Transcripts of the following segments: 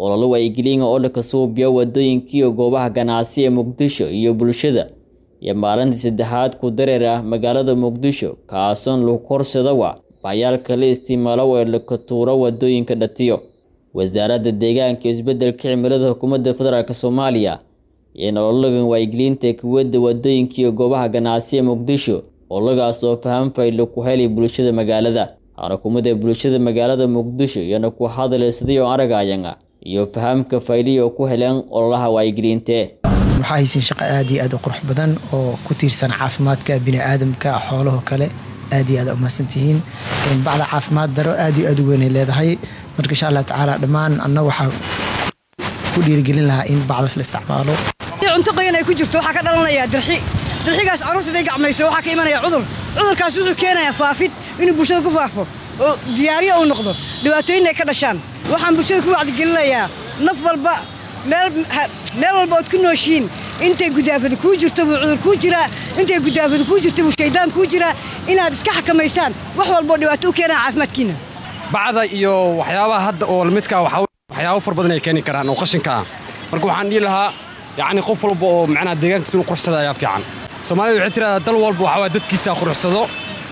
ololo wacyigelin oo la suubiya wadooyinkiiyo goobaha ganacsi ee muqdisho iyo bulshada iyo maalintii saddexaad ku dareer ah magaalada muqdisho kaasoon lagu korsada wa baayaalka la isticmaalo ee laka tuuro wadooyinka dhatiyo wasaaradda deegaanka iyo isbeddelka cimilada xukuumadda federaalk soomaaliya iyo nololagan wacyigelinta kuwadda wadooyinka iyo goobaha ganacsi ee muqdisho olagaas oo faham faylo ku helay bulshada magaalada xarakumada bulshada magaalada muqdisho iyana ku hadlay sidii oo aragayanga iyo fahamka fayliya oo ku heleen ololaha wacyigelinte waxaa haysiin shaqo aad iyo aad u qurux badan oo ku tiirsan caafimaadka biniaadamka xoolaho kale aad iyo aad umahadsantihiin bacda caafimaad daro aad iyo aad u weynay leedahay marka insha allah tacaala dhammaan anna waxaa ku dhiirigelin lahaa in bacdas la isticmaalo cunto qoyan ay ku jirto waxaa ka dhalanayaa dirxi dirxigaas carruurtaday gacmayso waxaa ka imanaya cudur cudurkaas wuxuu keenayaa faafid inuu bulshada ku faafo oo diyaariyo uu noqdo dhibaatooyin ay ka dhashaan waxaan bulshada ku wacdigelinayaa naf walba meel walba ood ku nooshiin intay gudaafada kuu jirto buu cudur kuu jiraa intay gudaafada kuu jirto buu shaydaan kuu jiraa inaad iska xakamaysaan wax walboo dhibaato u keenaa caafimaadkiina bacda iyo waxyaabaha hadda oo lamidkaa waxyaabo far badan ay keeni karaan oo qashinka ah marka waxaan dhihi lahaa yacni qof walba oo macnaha deegaankiisa inu quruxsada ayaa fiican soomaalida waxay tiraahdaa dal walba waxaa waaya dadkiisa quruxsado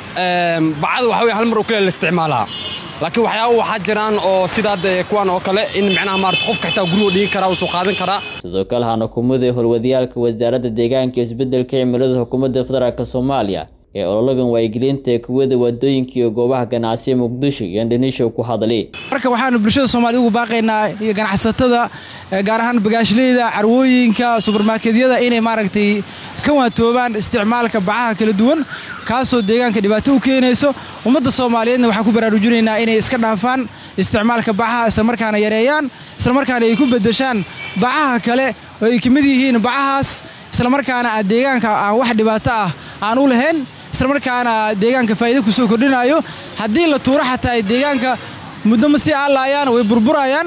bacda waxa weye hal mar oo keliya la isticmaalaa laakiin waxyaaba waxaa jiraan oo sidaa dee kuwan oo kale in macnaha maarata qofka xitaa gurigo dhigi karaa uu soo qaadan karaa sidoo kale hana kumada howlwadayaalka wasaaradda deegaanka iyo isbeddelka cimilada xukuumadda federaalk soomaaliya ee ololagan wacyigelinta ee kuwada wadooyinka iyo goobaha ganacsiya muqdisho iyo indhanisho ku hadlay marka waxaanu bulshada soomaaliyed ugu baaqaynaa iyo ganacsatada gaar ahaan bagaashleyda carwooyinka subermarketyada inay maaragtay ka waantoobaan isticmaalka bacaha kala duwan kaasoo deegaanka dhibaato u keenayso ummadda soomaaliyeedna waxaan ku baraarujinaynaa inay iska dhaafaan isticmaalka bacaha islamarkaana yareeyaan islamarkaana ay ku beddeshaan bacaha kale oo ay ka mid yihiin bacahaas islamarkaana aan deegaanka aan wax dhibaato ah aan u lahayn islamarkaana deegaanka faa'iido ku soo kordhinayo haddii la tuuro xataa ay deegaanka muddo ma sii aalaayaan way burburayaan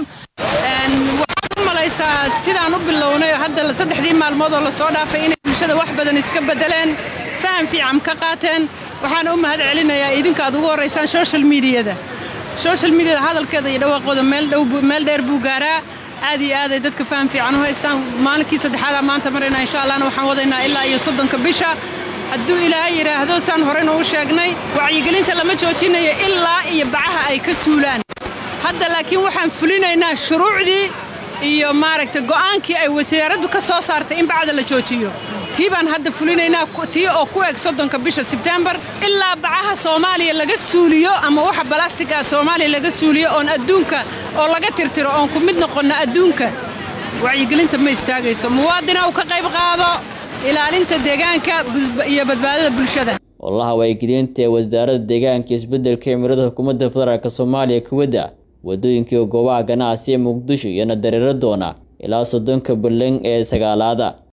waxaad u malaysaa sidaan u bilownay hadda saddexdii maalmood oo la soo dhaafay inay bulshada wax badan iska beddeleen faham fiican ka qaateen waxaana u mahad celinayaa idinka aad ugu horraysaan social miidiyada social miidiyada hadalkeeda iyo dhawaaqooda meel dheer buu gaaraa aad iyo aaday dadka faham fiican u haystaan maalinkii saddexaadaa maanta marayna insha allahna waxaan wadaynaa ilaa iyo soddonka bisha hadduu ilaahay yidhaahdo saan horeynu u sheegnay wacyigelinta lama joojinayo ilaa iyo bacaha ay ka suulaan hadda laakiin waxaan fulinaynaa shuruucdii iyo maaragtay go'aankii ay wasaaraddu ka soo saartay in bacda la joojiyo tii baan hadda fulinaynaa tii oo ku eg soddonka bisha sebtembar ilaa bacaha soomaaliya laga suuliyo ama waxa balastig ah soomaaliya laga suuliyo oon adduunka oo laga tirtiro oon ku mid noqonno adduunka wacyigelinta ma istaagayso muwaadina uu ka qayb qaado ilaalinta deegaanka iyo badbaadada bulshada ololaha wacyigelinta ee wasaaradda deegaanka iyo isbeddelka cimilada xukuumadda federaalk soomaaliya kuwadda wadooyinka iyo goobaha ganacsi ee muqdisho iyana dareero doona ilaa soddonka ballan ee sagaalaada